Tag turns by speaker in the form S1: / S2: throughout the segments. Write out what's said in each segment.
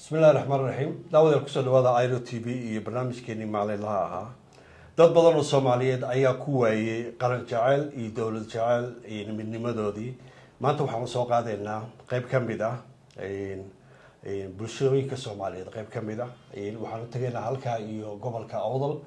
S1: bismillahi raxmaan raxiim daawadeel kusoo dhawaada iro t v iyo barnaamijkeenii maalinlaha ahaa dad badan oo soomaaliyeed ayaa ku waayey qaran jeceyl iyo dowlad jeceyl iyo midnimadoodii maanta waxaanu soo qaadaynaa qeyb ka mid ah bulshooyinka soomaaliyeed qeyb ka mid ah waxaanu tegaynaa halkaa iyo gobolka awdal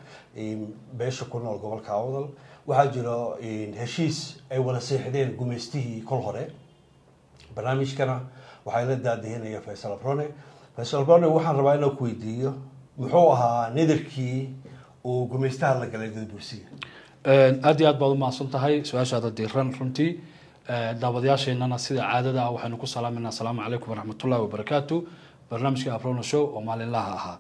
S1: beesha ku nool gobolka awdal waxaa jiro heshiis ay wada seexdeen gumaystihii kol hore barnaamijkana waxaa la daadihinaya faysal abrone faysal abrone waxaan rabaa inaan ku weydiiyo muxuu ahaa nidarkii uu gumaystaha la galay gadabursiga
S2: aada iyo aad baad umahadsan tahay su-aashaada diiran runtii daawadayaasheenana sida caadada ah waxaynu ku salaamayna asalaamu calaykum waraxmatullahi wabarakaatu barnaamijka abrona show oo maalinlaha ahaa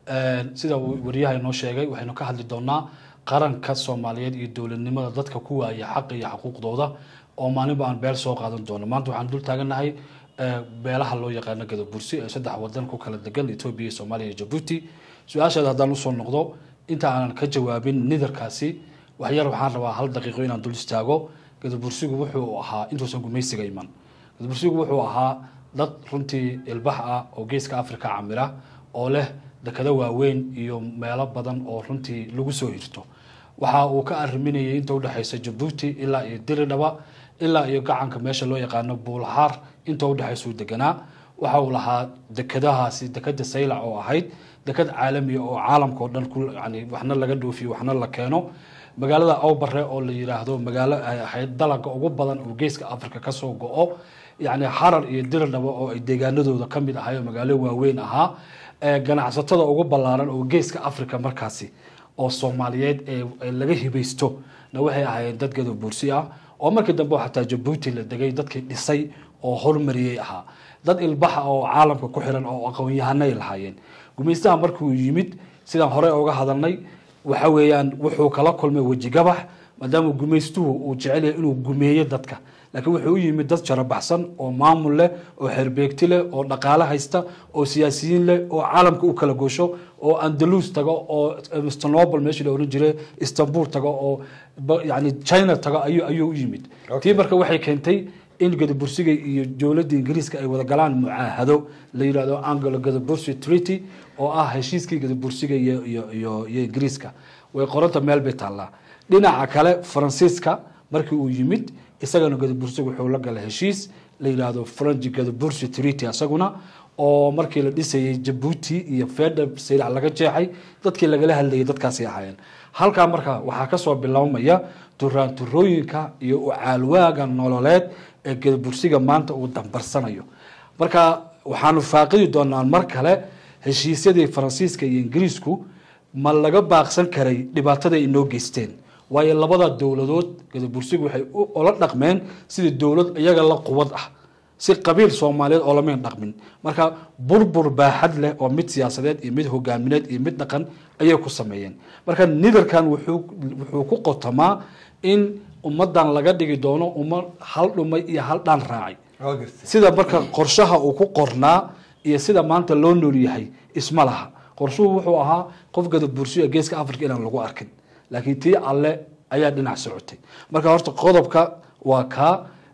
S2: sida uu wariyaha inoo sheegay waxaynu ka hadli doonaa qaranka soomaaliyeed iyo dowladnimada dadka ku waaya xaqa iyo xuquuqdooda oo maalinba aan beel soo qaadan doono maanta waxaan dul taaganahay beelaha loo yaqaano gadabursi ee saddex wadan ku kala degan etoobiya soomaaliya iyo jabuuti su-aashaada haddaan usoo noqdo inta aanan ka jawaabin nidarkaasi waxyar waxaan rabaa hal daqiiqo inaan dul istaago gadabursigu wuxuu ahaa intuusan gumaysiga iman gadabursigu wuxuu ahaa dad runtii ilbax ah oo geeska africa camira oo leh dekado waaweyn iyo meelo badan oo runtii lagu soo hirto waxa uu ka ariminayay inta udhexaysa jabuuti ilaa iyo diridhaba ilaa iyo gacanka meesha loo yaqaano buulxaar inta udhexaysuu deganaa waxa uu lahaa dekadahaasi dekada saylac oo ahayd dekad caalamiya oo caalamka oo dhan yani waxna laga dhoofiyo waxna la keeno magaalada awbare oo la yiraahdo magaalo ay ahayd dalaga ugu badan oo geeska africa kasoo go-o yani xarar iyo diridhaba oo ay deegaanadooda kamid ahay oo magaalo waaweyn ahaa ganacsatada ugu ballaaran oo geeska africa markaasi oo soomaaliyeed ee laga hibaysto na waxay ahaayeen dad gadabuursi ah oo markii dambe xataa jabuuti la degay dadkii dhisay oo hormariyey ahaa dad ilbaxa oo caalamka ku xiran oo aqoon-yahanay lahaayeen gumaystaha markuu yimid sidaan horey uga hadalnay waxa weeyaan wuxuu kala kulmay wejigabax maadaama gumaystuhu uu jecel yahay inuu gumeeyo dadka laakiin wuxuu u yimid dad jarabaxsan oo maamul leh oo xerbeegti leh oo dhaqaale haysta oo siyaasiyiin leh oo caalamka u kala goosho oo andalus tago oo stanobl meeshii la oran jiray istanbul tago oo yani china tago ayuu ayuu u yimid tii marka waxay keentay in gadabursiga iyo dowladda ingiriiska ay wada galaan mucaahado la yidhahdo anglo gadabursi treaty oo ah heshiiskii gadabursiga iyo iyo iyo iyo ingiriiska way qoranta meel bay taallaa dhinaca kale faransiiska markii uu yimid isagana gadabursiga wuxuu la galay heshiis la yidhaahdo french gadabursi treaty isaguna oo markii la dhisayay jabuuti iyo fedha saylac laga jeexay dadkii lagala hadlayay dadkaasay ahaayeen halkaa marka waxaa kasoo biloomaya turaanturooyinka iyo ucaalwaaga nololeed ee gadabursiga maanta uu dambarsanayo marka waxaanu faaqidi doonaa mar kale heshiisyadii faransiiska iyo ingiriisku ma laga baaqsan karay dhibaatada ay inoo geysteen waayo labada dowladood gadabursigu waxay ula dhaqmeen sidii dowlad iyaga la quwad ah si qabiil soomaaliyeed oo lamayn dhaqmin marka burbur baaxad leh oo mid siyaasadeed iyo mid hogaamineed iyo mid dhaqan ayay ku sameeyeen marka nidarkan wuxuu wuxuu ku qotamaa in ummadan laga dhigi doono ummad hal dhumay iyo hal dhaan raacay sida marka qorshaha uu ku qornaa iyo sida maanta loo nool yahay isma laha qorshuhu wuxuu ahaa qof gadabursiyo geeska africa inaan lagu arkin laakiin tii alle ayaa dhinac socotay marka horta qodobka waa kaa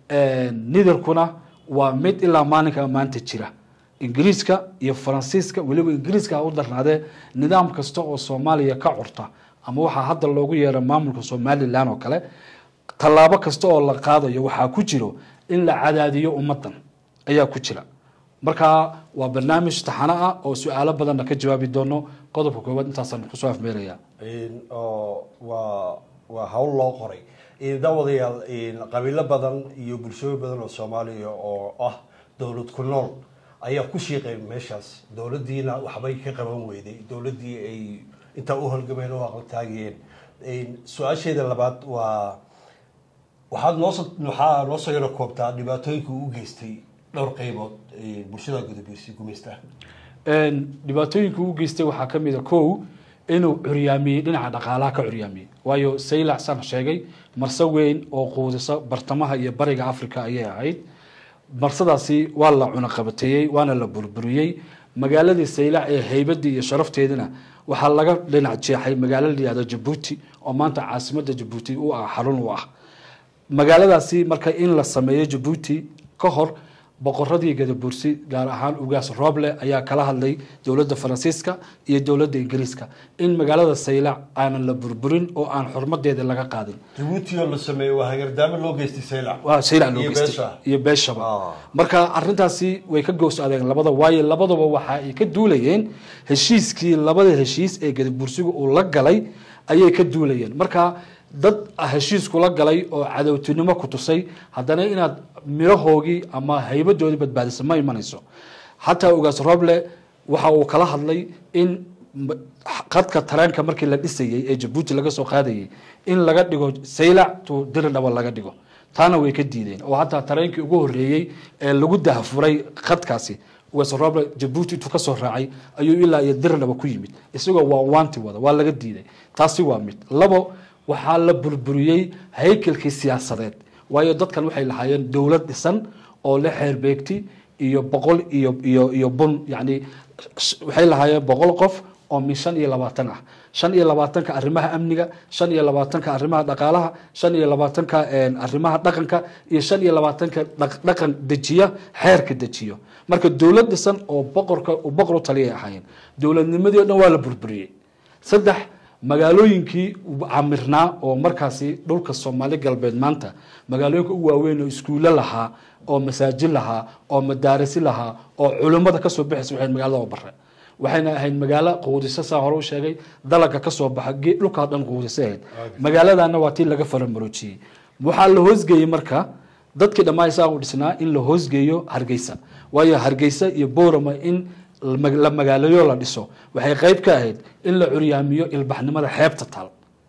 S2: nidarkuna waa mid ilaa maalinka maanta jira ingiriiska iyo faransiiska weliba ingiriiska u darnaadee nidaam kasta oo soomaaliya ka curta ama waxaa hadda loogu yeera maamulka somalilan oo kale tallaabo kasta oo la qaadayo waxaa ku jiro in la cadaadiyo ummadan ayaa ku jira marka waa barnaamij taxano ah oo su-aalo badanna ka jawaabi doono qodobka koowaad intaasaan kusoo afmeeraya
S1: waa waa hawl loo qoray daawadayaal qabiilo badan iyo bulshooyin badan oo soomaaliya oo ah dowlad ku nool ayaa ku shiiqay meeshaas dowladdiina waxbay ka qaban weyday dowladdii ay intaa u holgameen oo aqaltaagiyeen su-aasheeda labaad waa waxaad noos waxaa noo soo yaro koobtaa dhibaatooyinka uu geystay dhowr qeybood bulshada gudubeysa gumaystaha
S2: dhibaatooyinka uu geystay waxaa kamid a kow inuu curyaamiyey dhinaca dhaqaalaha ka curyaamiyey waayo saylac san sheegay marse weyn oo quudisa bartamaha iyo bariga africa ayay ahayd marsadaasi waa la cunaqabateeyey waana la burburiyey magaaladii saylac ee haybadii iyo sharafteedina waxaa laga dhinac jeexay magaalo layihahdo jabuuti oo maanta caasimada jabuuti u ah xarun u ah magaaladaasi marka in la sameeyo jabuuti ka hor boqoradii gadabursi gaar ahaan ugaas roble ayaa kala hadlay dowladda faransiiska iyo dowladda ingiriiska in magaalada saylac aanan la burburin oo aan xurmadeeda laga qaadin
S1: jabuuti oo la sameeyey waa hagardaamo loo geystay saylac
S2: waa saylac loo
S1: Iyo
S2: geystay
S1: beesha.
S2: iyo beeshaba
S1: Ah.
S2: marka arintaasi way ka goos adeen labada waayo labadaba waxa ay ka duulayeen heshiiskii labada heshiis ee gadabursigu uu la galay ayay ka duulayeen marka dad heshiis kula galay oo cadowtinimo ku tusay haddana inaad mirahoogii ama haybadoodii badbaadisa ma imanayso xataa ugaas roble waxa uu kala hadlay in m- khadka tareenka markii la dhisayey ee jabuuti laga soo qaadayey in laga dhigo saylac to diridhaba laga dhigo taana way ka diideen oo hataa tareenkii ugu horeeyey ee lagu dahafuray khadkaasi ugaas roble jabuuti intuu kasoo raacay ayuu ilaa iyo diridhaba ku yimid isagoo waa waanti wada waa laga diiday taasi waa mid labo waxaa la burburiyey haykalkii siyaasadeed waayo dadkan waxay lahaayeen dowlad dhisan oo le xeerbeegti iyo boqol iyo iyo iyo bun yani sh- waxay lahaayeen boqol qof oo min shan iyo labaatan ah shan iyo labaatanka arrimaha amniga shan iyo labaatanka arrimaha dhaqaalaha shan iyo labaatanka een, arrimaha dhaqanka iyo shan iyo labaatanka dhaq- dhaqan dejiya xeerka dejiyo marka dowlad dhisan oo boqorka uu boqor u taliyay ahaayeen dowladnimadii o dhan waa la burburiyey saddex magaalooyinkii camirnaa oo markaasi dhulka soomaali galbeed maanta magaalooyinka ugu waaweyn oo iskuulo lahaa oo masaajid lahaa oo madaarisi lahaa oo culimmada kasoo baxaysa waxay magaalada bare waxayna ahayd magaalo quudiso saa hore u sheegay dalaga kasoo baxa ge- dhulkaa dhan quudiso ahayd magaaladana waa tii laga faramaroojiyey waxaa la hoosgeeyey marka dadkii dhammaan isaa u dhisnaa in la hoosgeeyo hargeysa waayo hargeysa iyo boorama in la- la magaalayo la dhiso waxay qayb ka ahayd in la curyaamiyo ilbaxnimada xeebta taal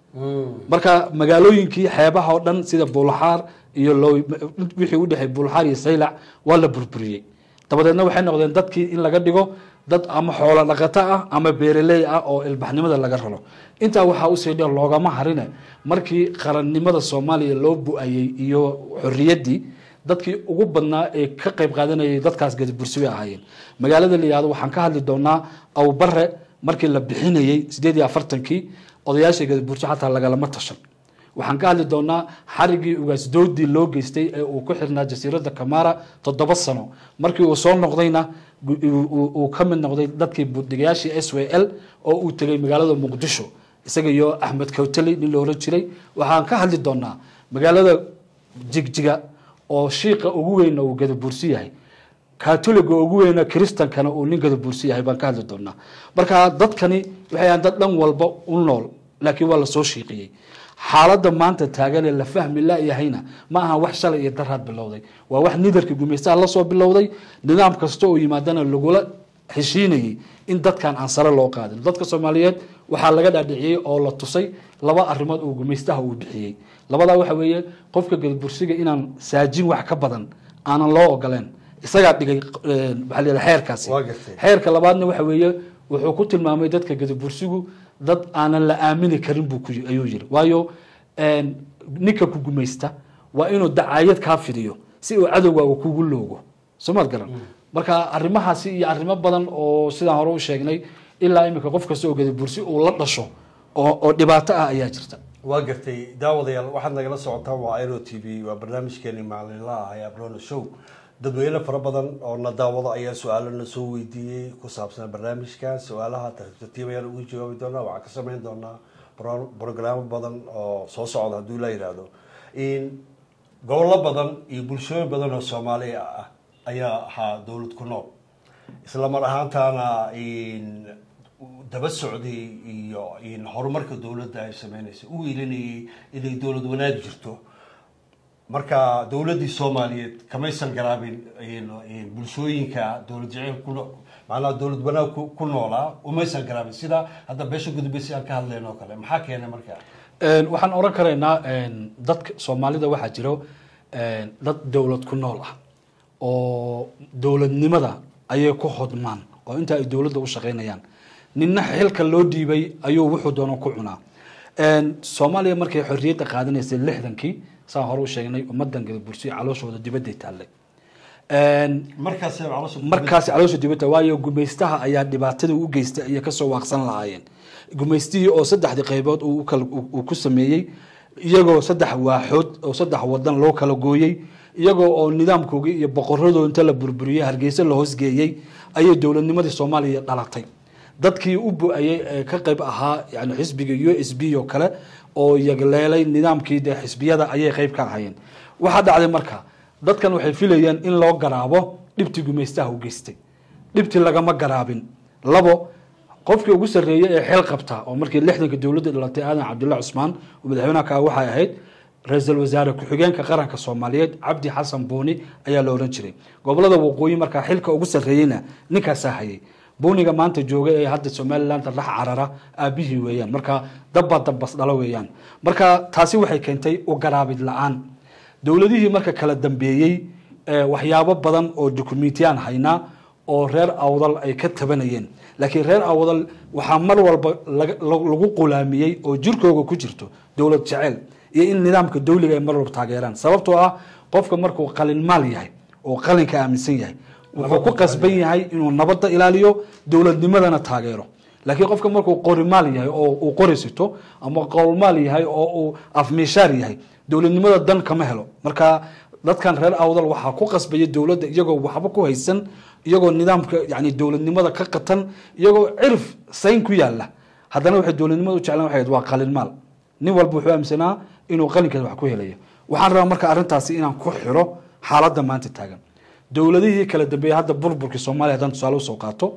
S2: marka magaalooyinkii xeebaha oo dhan sida buulxaar iyo low wixii u dhexey buulxaar iyo saylac waa la burburiyey dabadeedna waxay noqdeen dadkii in laga dhigo dad ama xoolo dhaqato ah ama beeraley ah oo ilbaxnimada laga raro intaa waxaa usii dheer loogama harine markii qarannimada soomaaliya loo bu-ayey iyo xorriyaddii dadkii ugu badnaa ee ka qayb qaadanayay dadkaas gadabursi bay ahaayeen magaalada la yihahdo waxaan ka hadli doonaa awbare markii la bixinayey sideed iyo afartankii odayaasha gadabursi xataa lagalama tashan waxaan ka hadli doonaa xarigii ugaasdoodii loo geystay ee uu ku xirnaa jasiiradda kamara toddoba sano markii uu soo noqdayna gu- uu- uu uu ka mid noqday dadkii budigayaashii s w l oo uu tegay magaalada muqdisho isaga iyo axmed kawtali nin la oran jiray waxaan ka hadli doonaa magaalada jigjiga oo shiiqa ugu weyn uu gadabuursi yahay katoliga ugu weyna kristankana uu nin gadabuursi yahay baan ka hadli doonaa marka dadkani waxay ahaan dad dhan walba u nool laakiin waa lasoo shiiqiyey xaaladda maanta taagan ee la fahmi la-yahayna ma aha wax shalay iyo daraad bilowday waa wax nidarka gumaystaha lasoo bilowday nidaam kasta oo yimaadana lagula heshiinayey in dadkan aan sare loo qaadin dadka soomaaliyeed waxaa laga dhaadhiciyey oo la tusay laba arrimood oo gumaystaha uu bixiyey labadaa waxa weeye qofka gadabursiga inaan saajin wax ka badan aanan loo ogoleen isagaa dhigay eh, maxaa la yidhaha xeerkaasi
S1: Waa gartay.
S2: xeerka labaadna waxa weeye wuxuu ku tilmaamay dadka gadabursigu dad aanan la aamini karin buu ku yi- ayuu yiri waayo een, ninka ku gumaysta waa inuu dacaayad kaa fidiyo si uu cadowgaaga kugu loogo somaad garan marka arrimahaasi iyo arrimo badan oo sidaan hore u sheegnay ilaa iminka qof kasta oo gadabursi uu la dhasho oo oo dhibaato ah ayaa jirta
S1: waa gartay daawadayaal waxaad nagala socotaan waa aero t v waa barnaamijkeeni maalinlaha ah ee abrono show dadweyne fara badan oo na daawado ayaa su-aalo na soo weydiiyey ku saabsan barnaamijka su-aalaha tartiib tartiib ayaan ugu jawaabi doonaa waxaan ka sameyn doonaa bro- brogaraamo badan oo soo socda hadduu la yidhaahdo in gobollo badan iyo bulshooyin badan oo soomaaliya ah ayaa ahaa dowlad ku nool isla mar ahaantaana in daba socday iyo in horumarka dowladda ay sameynaysa u ilinayay inay dowlad wanaag jirto marka dowladdii soomaaliyeed kamaysan garaabin in- in bulshooyinka dowlad jaceyl ku no- macnaha dowlad wanaag ku ku noolaa umaysan garaabin sida hadda beesha gudubeysi aan ka hadlayn oo kale maxaa keenay marka
S2: Een, waxaan oran karaynaa een, dadka soomaalida waxaa jiro een, dad dowlad ku nool ah oo dowladnimada ayay ku hodmaan oo inta ay dowladda u shaqaynayaan ninna xilka loo dhiibay ayuu wuxuu doono ku cunaa Een, soomaaliya markay xorriyadda qaadanaysay lixdankii saan hore u sheegnay ummadan gadabursi calooshooda dibadday taallay Een,
S1: markaas calosha
S2: markaasi caloosha dibadda waayo gumaystaha ayaa dhibaatada u geystay ayay kasoo waaqsan lahaayeen gumaystihii oo saddexdii qaybood uu u kala- uu uu ku sameeyey iyagoo saddex waaxood oo saddex wadan loo kala gooyey iyagoo oo nidaamkoogii iyo boqoradoo inta la burburiyey hargeysa la hoosgeeyey ayay dowladnimadii soomaaliya dhalatay dadkii u bu-ayey ee ka qayb ahaa yani xisbiga u s b oo kale oo yagleelay nidaamkii dee xisbiyada ayay qayb ka ahayeen waxaa dhacday marka dadkan waxay filayeen in loo garaabo dhibtii gumaystaha u geystay dhibtii lagama garaabin labo qofkii ugu sarreeyey ee xeel qabta oo markii lixdanka dowladda dhalatay aadan cabdulla cusmaan oo madaxweynaha ka waxay ahayd ra-iisul wasaare ku-xigeenka qaranka soomaaliyeed cabdi xasan buuni ayaa la ohan jiray gobolada waqooyi markaa xilka ugu sarreeyeyna ninkaasaa hayay buuniga maanta jooga ee hadda somaliland rax carara aabihii weeyaan marka dabba dabbas dhalo weeyaan marka taasi waxay keentay u garaabid la-aan dowladihii marka kala dambeeyey waxyaabo badan oo dukumentiyaan haynaa oo reer awdal ay ka tabanayeen laakiin reer awdal waxaa mar walba lagu qulaamiyey oo jirkooga ku jirto dowlad jeceyl iyo in nidaamka dawliga ay mar walba taageeraan sababtoo ah qofka markuu qalinmaal yahay oo qalinka aaminsan yahay wuxuu ku qasban yahay inuu nabadda ilaaliyo dowladnimadana taageero laakiin qofka markuu qorimaal yahay oo uu qori sito ama qowlmaal yahay oo uu afmiishaar yahay dowladnimada dan kama helo marka dadkan reer awdal waxaa ku qasbaya dowladda iyagoo waxba ku haysan iyagoo nidaamka yani dowladnimada ka qatan iyagoo cirif sayn ku yaala haddana waxay dowladnimada u jeclaan waxay waa qalinmaal nin walba wuxuu aaminsanaa inuu qalinkeeda wax ku helayo waxaan rabaa marka arrintaasi inaan ku xiro xaaladda maanta taagan dowladihii kala dambeeyey hadda burburkii soomaaliya haddaan tusaale usoo qaato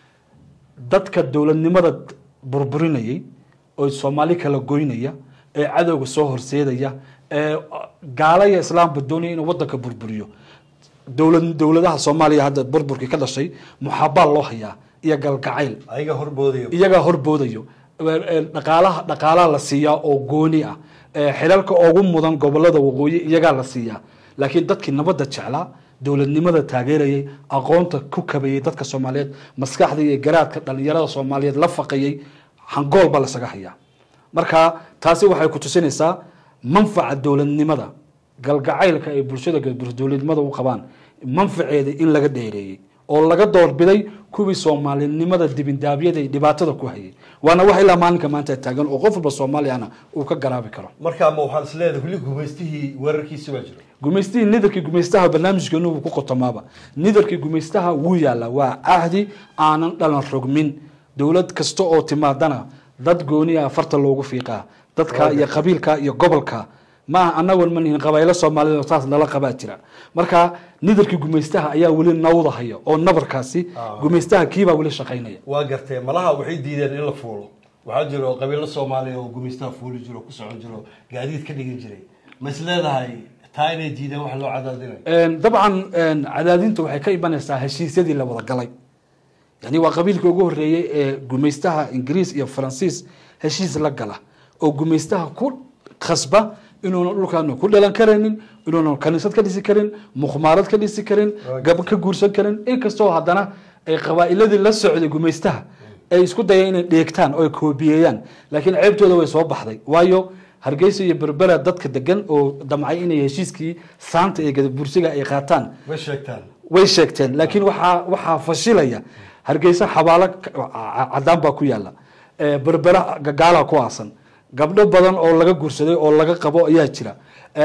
S2: dadka dowladnimada burburinayay oo soomaali kala goynaya ee cadowga soo horseedaya ee gaalaya islaamba doonaya inuu wadanka burburiyo dowlad dowladaha soomaaliya hadda burburkii ka dhashay muxaabaa loo hayaa iyo galgacayl
S1: ayaga horboodayo
S2: iyagaa horboodayo dhaqaalaha dhaqaalaha la siiyaa oo gooni ah xilalka ugu mudan gobolada waqooyi iyagaa la siiyaa laakiin dadkii nabadda jeclaa dowladnimada taageerayay aqoonta ku kabayay dadka soomaaliyeed maskaxda iyo garaadka dhalinyarada soomaaliyeed la faqayay hangool baa lasaga hayaa marka taasi waxay ku tusinaysaa manfaca dowladnimada galgacaylka ay bulshada dowladnimada u qabaan manfaceeda in laga dheereeyey oo laga doorbiday kuwii soomaalinimada dibindaabyada iyo dhibaatada ku hayay waana wax ilaa maalinka maanta taagan oo qof walba soomaaliyana uu ka garaabi karo
S1: marka ma waxaan is leedahay weli gumaystihii weerarkiisa baa jira
S2: gumaystihii nidarkii gumaystaha barnaamijkeenu wuu ku qotomaaba nidarkii gumaystaha wuu yaalla waa cahdi aanan dhalan rogmin dowlad kasta oo timaadana dad gooni ah farta loogu fiiqaa dadka iyo qabiilka iyo gobolka maaha anagoon ma nihin qabaaylo soomaalida saas lala qabaa jira marka nidarkii gumaystaha ayaa weli nawdahaya oo nabarkaasi gumaystaha kiibaa weli shaqaynaya
S1: waa gartee malaha waxay diideen in la fuulo waxaa jiro qabiilo soomaaliya oo gumaystaha fuuli jiro ku socon jiro gaadiid ka dhigan jiray ma is leedahay taa inay diideen wax loo cadaadinayo
S2: dabcan cadaadinta waxay ka imanaysaa heshiisyadii la wada galay yani waa qabiilkii ugu horeeyey ee gumaystaha ingiriis iyo faransiis heshiis la gala oo gumaystaha ku khasba inuuna dhulkaanu ku dhalan karaynin inuuna kaniisad ka dhisi karin mukhmaarad ka dhisi karin gab ka guursan karin inkastoo haddana ay qabaa'iladii la socday gumaystaha ay isku dayeen inay dheegtaan oo ay koobiyeeyaan laakiin ceebtooda way soo baxday waayo hargeysa iyo berbera dadka degan oo damcay inay heshiiskii saanta iyo gadabursiga ay qaataan
S1: way sheegtaan
S2: way sheegteen laakiin waxaa waxaa fashilaya hargeysa xabaalo cadaan baa ku yaala berbera gagaala ku aasan gabdho badan oo laga guursaday oo laga qabo ayaa jira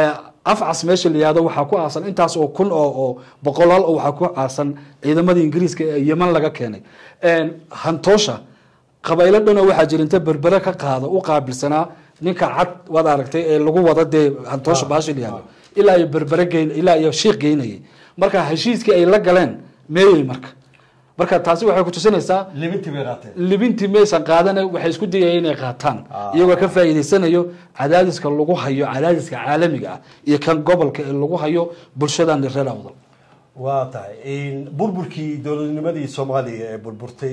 S2: afcas meesha la yihahdo waxaa ku aasan intaas oo kun oo oo boqolaal oo waxaa ku aasan ciidamadii ingiriiska ee yeman laga keenay hantoosha qabaylo dhanoo waxaa jira inta berbere ka qaada u qaabilsanaa ninka cad waad aragtay ee lagu wada dee hantoosha baasha la yihahdo ilaa iyo berbere geyn ilaa iyo shiikh geynayay marka heshiiskii ay la galeen meeyey marka marka taasi waxay ku tusinaysaa
S1: libintii bay qaateen
S2: libintii maysan qaadana waxay isku dayayeen inay qaataan iyagoo ka faa'iidaysanayo cadaadiska lagu hayo cadaadiska caalamiga ah iyo kan gobolka ee lagu hayo bulshadan reer awdal
S1: waa tahay burburkii dowladnimadii soomaaliya ee burburtay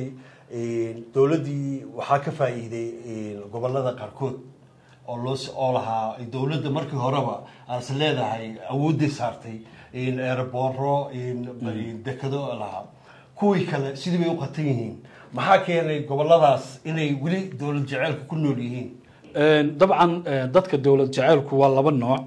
S1: dowladdii waxaa ka faa'iiday gobolada qaarkood oo loo oo lahaa dowladda markii horeba aas leedahay awooday saartay ereboro dekado lahaa kuwii kale sidii bay u qatan yihiin maxaa keenay goboladaas inay weli dowlad jaceylka ku nool yihiin
S2: dabcan dadka dowlad jaceylku waa laba nooc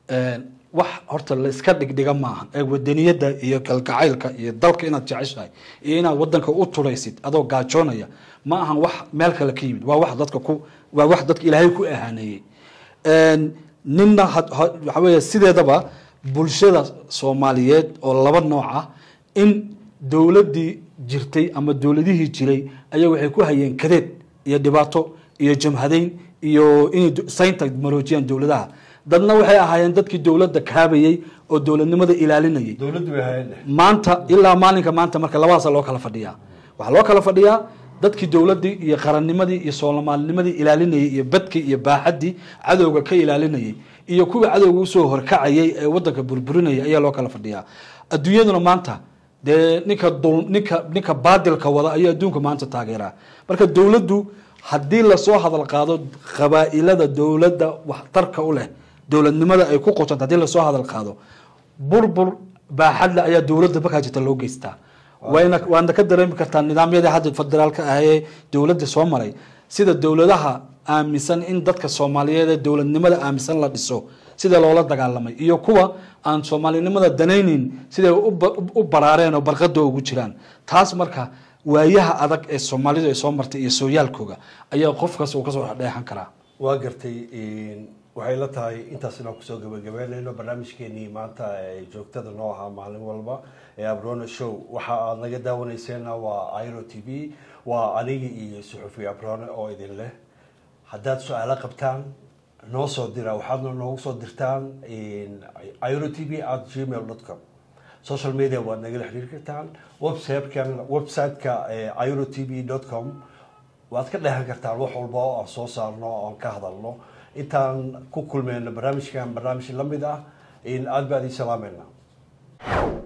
S2: wax horta la iska dhigdhiga maaha ee wadaniyadda iyo kalgacaylka iyo dalka inaad jeceshahay iyo inaad wadanka u turaysid adoo gaajoonaya ma ahan wax meel kale ka yimid waa wax dadka ku waa wax dadka ilaahay ku ahaaneeyey ninna waxa weeye sideedaba bulshada soomaaliyeed oo laba nooc ah in dowladdii jirtay ama dowladihii jiray ayaa waxay ku hayeen kadeed iyo dhibaato iyo jamhadeyn iyo inay saynta maroojiyaan dowladaha dadna waxay ahaayeen dadkii dowladda kaabayey oo dowladnimada ilaalinayay
S1: dowladdu bay hayeen
S2: maanta ilaa maalinka maanta marka labadaasa loo kala fadhiyaa waxaa loo kala fadhiyaa dadkii dowladdii iyo qarannimadii iyo soomaalinimadii ilaalinayay iyo badkii iyo baaxaddii cadowga ka ilaalinayay iyo kuwii cadowga usoo horkacayay ee wadanka burburinaya ayaa loo kala fadhiyaa adduunyaduna maanta dee ninka dul ninka ninka baadilka wada ayuu adduunka maanta taageeraa marka dowladdu haddii lasoo hadal qaado qabaa'ilada dowladda waxtarka u leh dowladnimada ay ku qotonto haddii lasoo hadal qaado burbur baaxadle ayaa dowladda markaa jirta loo geystaa wayna waadna ka dareemi kartaa nidaamyadii hadda federaalka ah ee dowladda soo maray sida dowladaha aaminsan in dadka soomaaliyeed ee dowladnimada aaminsan la dhiso sida loola dagaalamay iyo kuwa aan soomaalinimada danaynin siday u baraareen oo barqada ugu jiraan taas marka waayaha adag ee soomaalidu ay soo martay iyo sooyaalkooga ayaa qofkaas uu kasoo dheexan karaa
S1: waa gartay waxay la tahay intaas inaan kusoo gabagabeynayno barnaamijkeenii maanta ee joogtada noo ahaa maalin walba ee abrona show waxa aad naga daawanayseena waa iro t v waa anigi iyo suxufi abrone oo idin leh haddaad su-aalo qabtaan noo soo dira waxaadna noogu soo dirtaan iro t v at gmail dot com social media waad nagala xiriiri kartaan websitekan website-ka iro t v dot com waad ka dheehan kartaan wax walba oo aan soo saarno oo aan ka hadalno intaan ku kulmeyno barnaamijkan barnaamij lamid ah aada baa idin salaameynaa